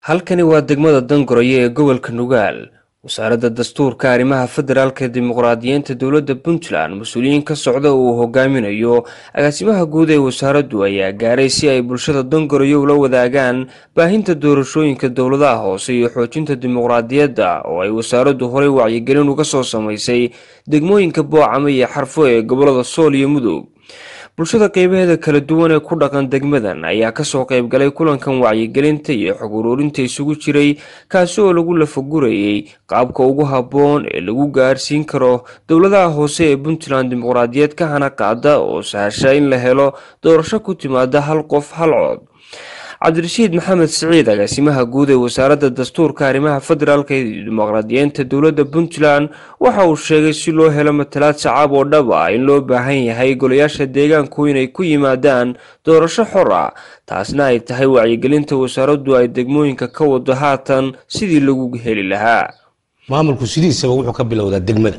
halkani waa degmada dangoroyo ee gobolka nugaal wasaaradda dastuurka arrimaha federaalka dimuqraadiyiinta dowladda puntland mas-uuliyiin ka socda uu hogaaminayo agaasimaha guud ee wasaaraddu ayaa gaaray si ay bulshada dangoroyo ula wadaagaan baahinta doorashooyinka dowladaha hoose iyo xoojinta dimuqraadiyadda oo ay wasaaraddu horey wacyigelin uga soo samaysay degmooyinka boocama iyo xarfo ee gobolada sool iyo mudug bulshada qeybaheeda kala duwan ee ku dhaqan degmadan ayaa kasoo qeybgalay kulankan wacyigelinta iyo xog uruurinta isugu jiray kaasi oo lagu lafagurayay qaabka ugu habboon ee lagu gaarsiin karo dowladaha hoose ee puntland dimuqraadiyad ka hana qaada oo sahasha in la helo doorasho ku timaada hal qof hal cod cabdirashiid maxamed siciid agaasimaha guud ee wasaaradda dastuurka arrimaha federaalka iyo dimuqraadiyiinta dowladda puntland waxa uu sheegay si loo helo matalaad sacaab oo dhab ah in loo baahan yahay golayaasha deegaanku inay ku yimaadaan doorasho xor ah taasna ay tahay wacyigelinta wasaaraddu ay degmooyinka ka wado haatan sidii lagu heli lahaa maamulku sidiisaba wuxuu ka bilowdaa degmada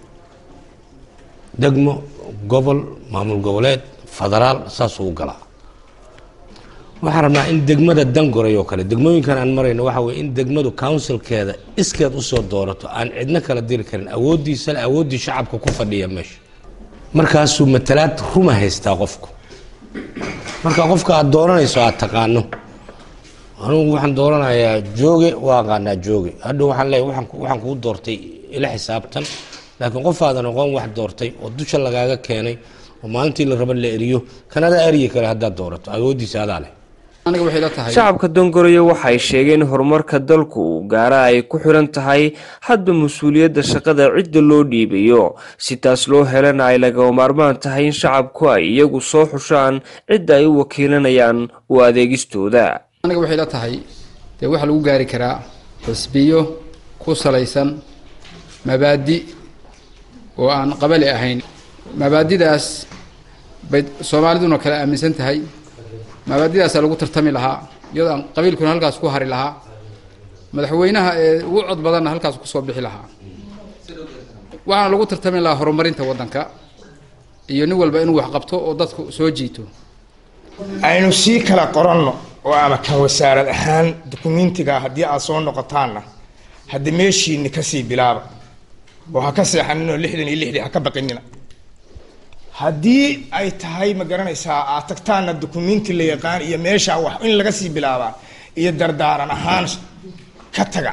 degmo gobol maamul goboleed federaal saasuu u galaa waxaan rabnaa in degmada dangoray oo kale degmooyinkan aan marayno waxa weye in degmadu counsilkeeda iskeed usoo doorato aan cidno kala diri karin awooddiisale awooddii shacabka ku fadhiya meesha markaasuu matalaad ruma haystaa qofku marka qofka aad dooranayso aad taqaano anugu waxaan dooranayaa jooge waa aqaanaa jooge hadhow waxaan leeyahy waxaan kuu doortay ila xisaabtan laakiin qof aadan aqoon wax doortay oo dusha lagaaga keenay oo maalintii la raba la eriyo kanada eryi kale haddaad doorato awooddiisa adaa leh shacabka dongoroyo waxay sheegeen in horumarka dalku uu gaara ay ku xiran tahay hadba mas-uuliyadda shaqada cidda loo dhiibayo si taas loo helana ay lagama maarmaan tahay in shacabku ay iyagu soo xushaan cidda ay u wakiilanayaan u adeegistooda aniga waxay la tahay dee waxaa lagu gaari karaa xisbiyo ku salaysan mabaadi oo aan qabali ahayn mabaadidaas bay soomaaliduna kale aaminsan tahay mabaadidaasaa lagu tartami lahaa iyadoo aan qabiilkuna halkaas ku hari lahaa madaxweynaha ee ugu cod badanna halkaas kusoo bixi lahaa waxaana lagu tartami lahaa horumarinta waddanka iyo nin walba inuu wax qabto oo dadku soo jiito aynu sii kala qoranno oo ama kan wasaarad ahaan dukumentiga haddii aad soo noqotaanna hadda meeshiini kasii bilaaba oo ha ka seexaninoo lixdan iyo lixdii ha ka baqinina haddii ay tahay ma garanaysaa aad tagtaana dukumenti la yaqaan iyo meesha wax in laga sii bilaabaa iyo dardaaran ahaan ka taga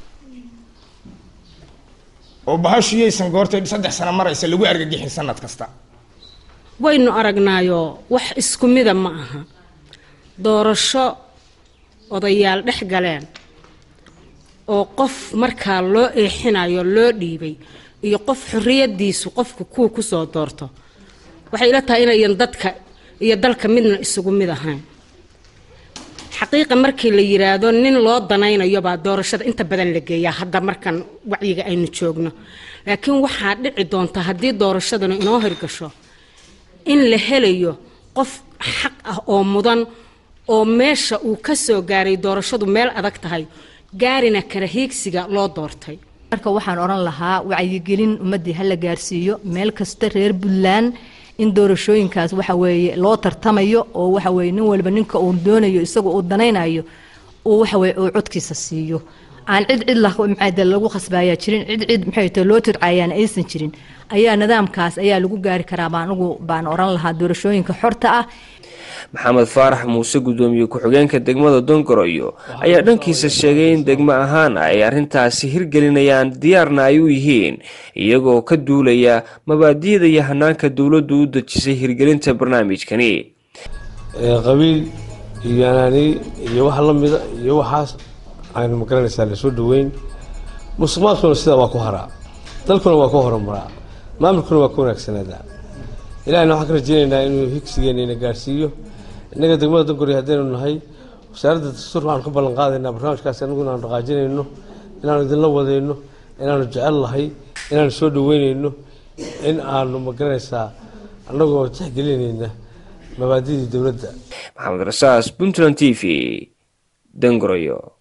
oo bahashu yaysan goortay saddex sano maraysa lagu argagixin sanad kasta waynu aragnaayo wax isku mida ma aha doorasho odayaal dhex galeen oo qof markaa loo eexinayo loo dhiibay iyo qof xorriyadiisu qofku kuwa kusoo doorto waxay ila tahay inayan dadka iyo dalka midna isugu mid ahayn xaqiiqa markii la yiraahdo nin loo danaynayo baa doorashada inta badan la geeyaa hadda markan wacyiga aynu joogno laakiin waxaa dhici doonta haddii doorashadanu inoo hirgasho in la helayo qof xaq ah oo mudan oo meesha uu ka soo gaaray doorashadu meel adag tahay gaarina kara hiigsiga loo doortay marka waxaan odhan lahaa wacyigelin ummaddii hala gaarsiiyo meel kasta reer puntland in doorashooyinkaas waxa weeye loo tartamayo oo waxa weye nin walba ninka uu doonayo isaga uu danaynayo uu waxa weye uu codkiisa siiyo aan cid cid maxaa lagu khasbaayaa jirin cid cid maxay tahay loo tircayaana aysan jirin ayaa nidaamkaas ayaa lagu gaari karaa baan ugu baan oran lahaa doorashooyinka xorta ah maxamed faarax muuse guddoomiye ku-xigeenka degmada dongoroyo ayaa dhankiisa sheegay in degmo ahaan ay arrintaasi hirgelinayaan diyaarna ay u yihiin iyagoo ka duulaya mabaadiyada iyo hanaanka dowladdu u dejisay hirgelinta barnaamijkani qabiil iyo anaani iyo wax la mida iyo waxaas aynu magaranaysaa lasoo dhaweyn musuqmaadkuna sidaa waa ku haraa dalkuna waa ku horumaraa maamulkuna waa ku wanaagsanaadaa ilahina waxaan ka rajeynaynaa inuu higsigeena ina gaarsiiyo innaga degmada dangori haddaynu nahay wasaaradda dastuurka waxaanu ka ballan qaadaynaa barnaamijkaasi anagu inaanu dhaqaajinayno inaanu idinla wadayno inaanu jecel lahay inaanu soo dhaweynayno in aanu magaranaysaa annagoo tixgelinayna mabaadidii dowladda maxamed rasaas puntland t v dangoroyo